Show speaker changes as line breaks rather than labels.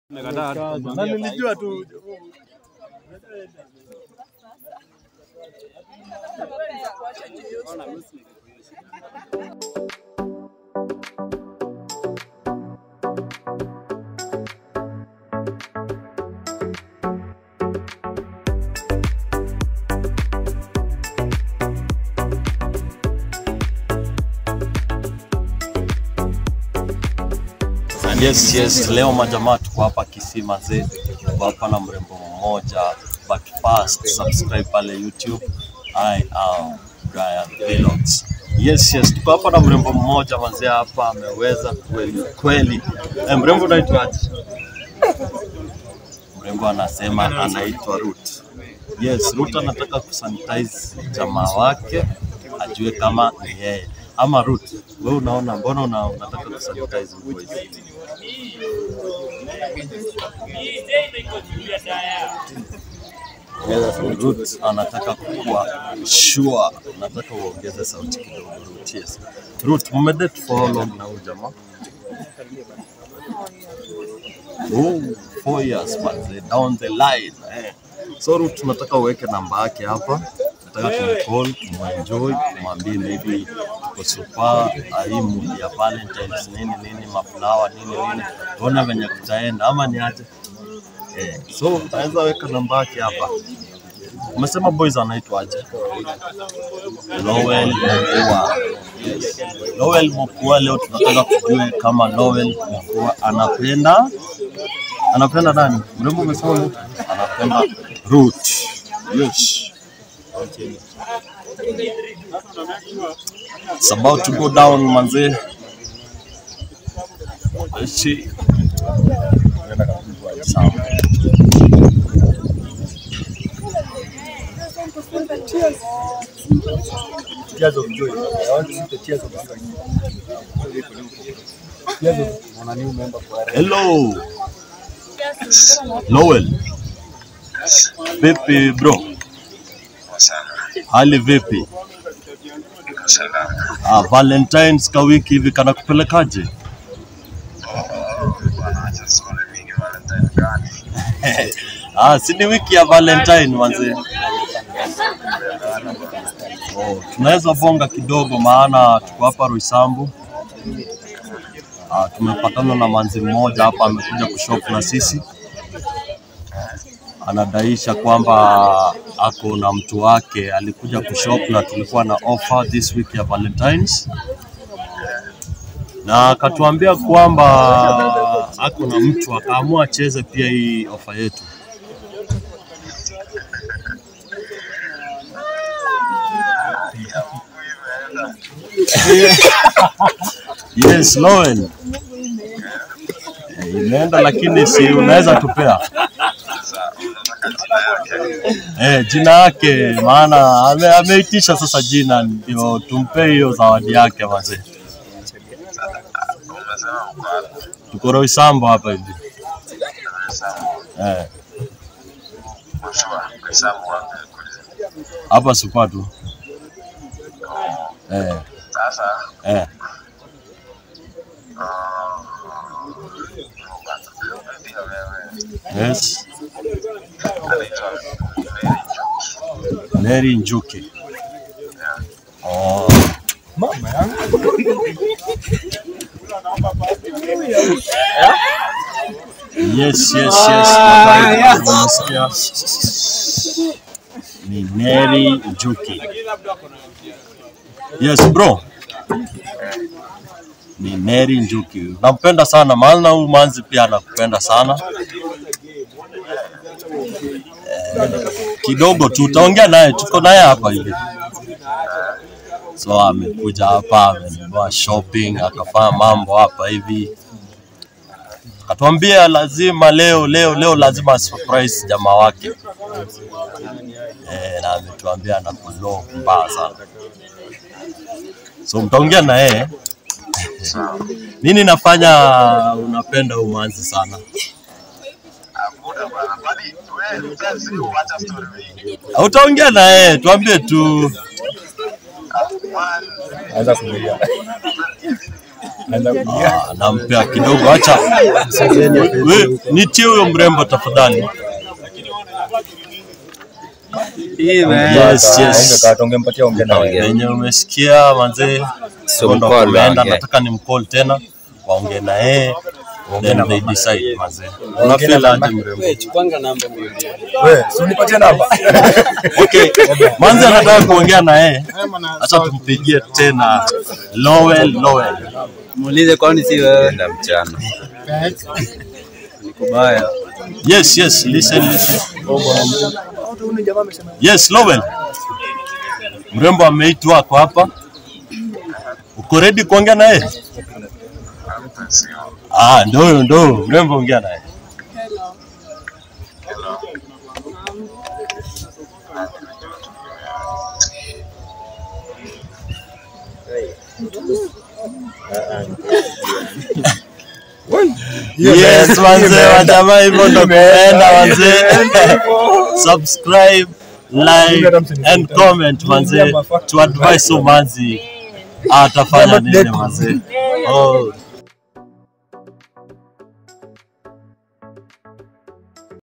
Na nilijua tu
Yes, yes, leo majamaa tuko hapa Kisima zetu, tuko hapa na mrembo mmoja, but first subscribe pale YouTube. I am Brian Vlogs. Yes, yes, tuko hapa na mrembo mmoja mazee hapa ameweza kweli kweli. Eh, mrembo unaitwaje? Mrembo anasema anaitwa Ruth. Yes, Ruth anataka kusanitize jamaa wake ajue kama ni yeye ama Ruth. Wewe unaona, mbona una, unataka kusanitize huko hivi? Ruth anataka kuwa sure. Nataka uongeze sauti kidogo Ruth. Yes. Ruth, mmedate for how long na huyu jamaa? Oh, four years but down the line. Eh. So Ruth, tunataka uweke namba yake hapa. Nataka tumcall, tumuenjoy, tumwambie maybe tuko super, ah, hii mood ya Valentine's nini nini, mafulawa nini nini, tuone venye kutaenda ama ni aje? Eh, so unaweza weka namba yake hapa. Umesema boys anaitwaje? Lowell Mokua. Yes. Lowell Mokua, leo tunataka kujue kama Lowell Mokua anapenda anapenda nani? Mrembo umesema nani? anapenda Ruth. Yes. It's about to go down manze. Let's see. Sawa.
tears of joy. I want to see the tears of joy. Tears of on a new member for
Hello. Lowell. Vipi bro? Hali vipi? Ah, Valentines ka wiki hivi kana kupelekaje? ah, si ni wiki ya Valentine manze. Oh, tunaweza bonga kidogo maana tuko hapa Roysambu. Ah, tumepatana na manzi mmoja hapa amekuja kushop na sisi, anadaisha kwamba ako na mtu wake alikuja kushop na tulikuwa na offer this week ya Valentines, na akatuambia kwamba ako na mtu akaamua acheze pia hii offer yetu. Yes, Lowell. Eh, Imeenda lakini si unaweza tupea eh, jina yake, maana ame, ameitisha sasa jina, ndio tumpe hiyo zawadi yake mazee. Tuko Roysambu hapa hivi eh, hapa supa tu eh, eh. Yes. Mary Njuki. Oh.
mama yangu.
Yes, yes, yes. Nadhani umesikia. Ni Mary Njuki. Yes, bro. Ni Mary Njuki. Nampenda sana maana huyu manzi pia anakupenda sana. Eh, kidogo tu utaongea naye, tuko naye hapa hivi. So amekuja hapa amenunua shopping, akafanya mambo hapa hivi, akatuambia lazima leo leo leo lazima surprise jamaa wake eh, na ametuambia anakulo mbaya sana, so mtaongea na yeye. Nini nafanya unapenda umanzi sana? Utaongea na yeye, tuambie tu.
Anza kulia.
Ah, nampea kidogo, acha we, nitie huyo mrembo tafadhali. Yes, yes.
Ungekata ungempatia ongea na wewe.
Venye umesikia manzee,
So
ndo
mcall
kumeenda,
waongee.
nataka ni mcall tena waongee na yeye then
na
they
mama.
decide manzee.
na
Unafeel
mama.
aje mrembo?
Wewe, si unipatie namba.
Okay, manze anataka kuongea na yeye, acha tumpigie tena Lowell Lowell.
Muulize kwani si wewe?
Enda mchana.
Kubaya.
Yes, yes, listen, listen. Yes, Lowell. Mrembo ameitwa ako hapa. Uko ready kuongea na yeye? Ah, ndio huyo, ndio huyo. Mrembo ongea na yeye. Yes, manze, wajamaa hivyo ndo kuenda manze. Subscribe, like and comment manze. To advise so manzi atafanya nini manze. Oh,